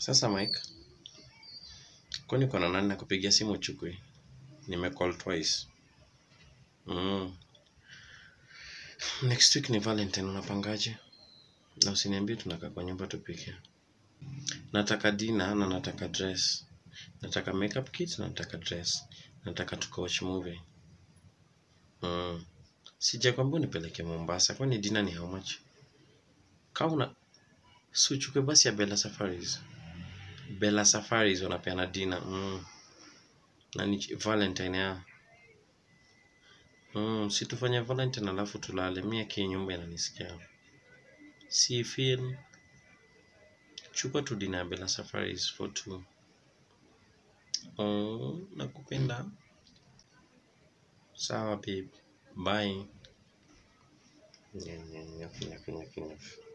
Sasa Mike, kwani uko na nani nakupigia simu uchukui? Nimecall twice. Mm. Next week ni Valentine, unapangaje? Na usiniambie tunakaa kwa nyumba tupike. Nataka dinner na nataka dress. Nataka makeup kit na nataka dress. Nataka tukawatch movie. Mm. Sijakwambia unipeleke Mombasa, kwani dinner ni how much? Kama una si uchukue basi ya Bella Safaris. Bella Safaris wanapeana dinner. Mm. Na ni Valentine ya. Mm, si tufanye Valentine alafu tulale. Mimi aki nyumba inanisikia. Si feel chukua tu dinner ya Bella Safaris for two. Oh, nakupenda. Sawa babe. Bye. Nyef, nyef, nyef, nyef, nyef.